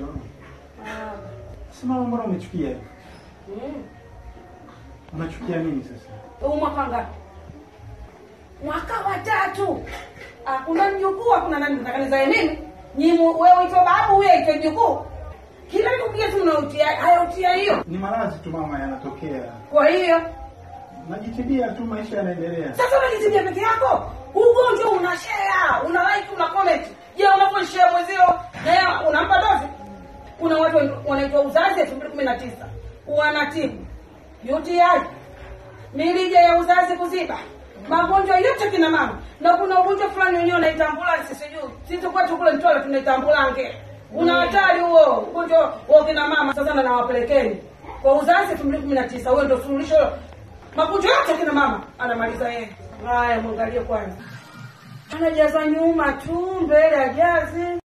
Shono. Ah. Sema mbona umechukia? Mm. Unachukia nini sasa? Huu mwaka ngapi? Mwaka wa tatu. Ah, kuna mjukuu, kuna nani mtakanizae nini? Nyi mu- wewe uitwa babu, huyo aitwa mjukuu. Kila kupiga tu unautia, haya utia hiyo. Ni maradhi tu mama yanatokea. Kwa hiyo Najitibia tu maisha yanaendelea. sasa unajitibia peke yako, ugonjwa una share, una like, una comment. Je, unaposhare mwezio na yeye unampa dozi? Kuna watu wanaitwa uzazi elfu mbili kumi na tisa wanatibu UTI, mirija ya uzazi kuziba, magonjwa yote kina mama, na kuna ugonjwa fulani wenyewe unaita ambulansi, sijui sisi kwetu kule Mtwara tunaita ambulange. Una hatari huo ugonjwa wa kina mama. Sasa na nawapelekeni kwa uzazi elfu mbili kumi na tisa huyo ndio suluhisho magonjwa yote kina mama anamaliza yeye. Haya, mwangalie kwanza, anajaza nyuma tu, mbele ajazi